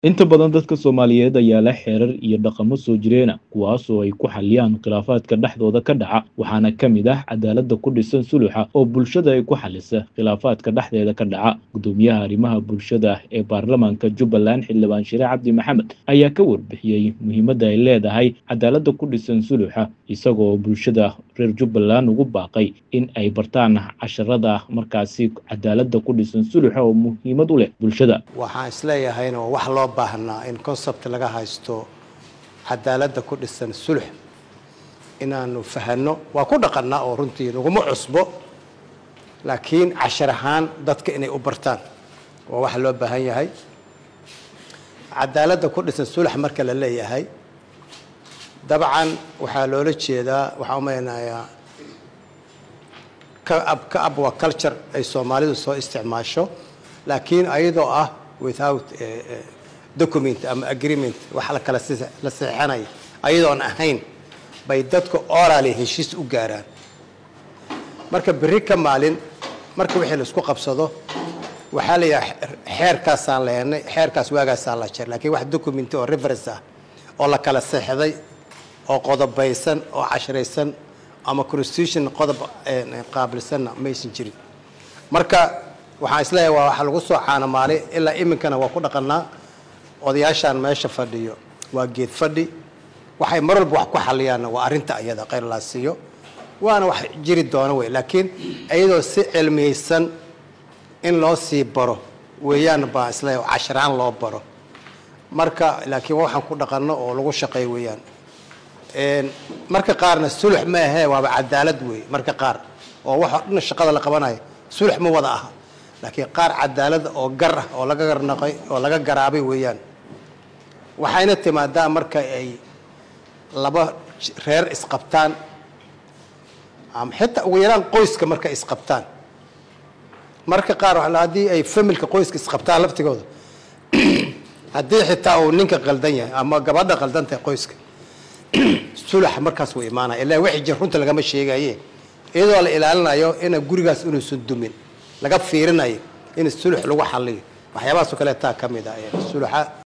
Inta badan dadka Soomaaliyeed ayaa leh xeerar iyo dhaqamo soo jireena kuwaas oo ay ku xaliyaan khilaafaadka dhexdooda ka dhaca waxaana ka mid ah cadaaladda ku dhisan suluxa oo bulshada ay ku xalisa khilaafaadka dhexdeeda ka dhaca gudoomiyaha arrimaha bulshada ee baarlamaanka Jubbaland xildhibaan Shire Cabdi Maxamed ayaa ka warbixiyey muhiimadda ay leedahay cadaaladda ku dhisan suluxa isagoo bulshada reer Jubbaland ugu baaqay in ay bartaan casharada markaasi cadaaladda ku dhisan suluxa oo muhiimad u leh bulshada waxaan isleeyahayna waa wax loo baahnaa in concept laga haysto cadaaladda ku dhisan sulux inaanu fahanno waa ku dhaqannaa oo runtii laguma cusbo laakiin cashar ahaan dadka inay u bartaan waa wax loo baahan yahay cadaaladda ku dhisan sulux marka la leeyahay dabcan waxaa loola jeedaa waxaan u maleynayaa ka ab ka ab waa culture ay soomaalidu soo isticmaasho laakiin ayadoo ah without document ama agreement wax la kala la seexanaya ayadoon ahayn bay dadku orally heshiis u gaaraan marka berri ka maalin marka wixii la isku qabsado waxaa la yidhaha xeerkaasaan leenay xeerkaas waagaasaan la jir laakiin wax document oo reference ah oo la kala seexday oo qodobaysan oo cashraysan ama constitution qodob qaabilsanna maysan jirin marka waxaan isleeyahay waa waxa lagu soo caanamaalay ilaa iminkana waa ku dhaqannaa odayaashaan meesha fadhiyo waa geed fadhi waxay mar walba wax ku xaliyaanna waa arrinta iyada kheyr laa siiyo waana wax jiri doona wey laakiin iyadoo si cilmiyeysan in loo sii baro weeyaan baa isleeyahay casharaan loo baro marka laakiin waxaan ku dhaqanno oo lagu shaqeey weeyaan marka qaarna sulux ma ahee waaba cadaalad wey marka qaar oo waxa dhan shaqada la qabanayo sulux ma wada aha laakiin qaar cadaalada oo gar ah oo laga garnaqay oo laga garaabay weeyaan waxayna timaadaa marka ay laba reer isqabtaan ama xitaa ugu yaraan qoyska markay isqabtaan marka qaar haddii ay familka qoyska isqabtaan laftigooda haddii xitaa uu ninka qaldan yahay ama gabadha qaldan tahay qoyska sulax markaas wuu imaanaya ilaa wixii jir runta lagama sheegaye iyadoo la ilaalinayo ina gurigaas inuusan dumin laga fiirinayo in sulux lagu xaliyo waxyaabahaasoo kaleetaa ka mid ah suluxa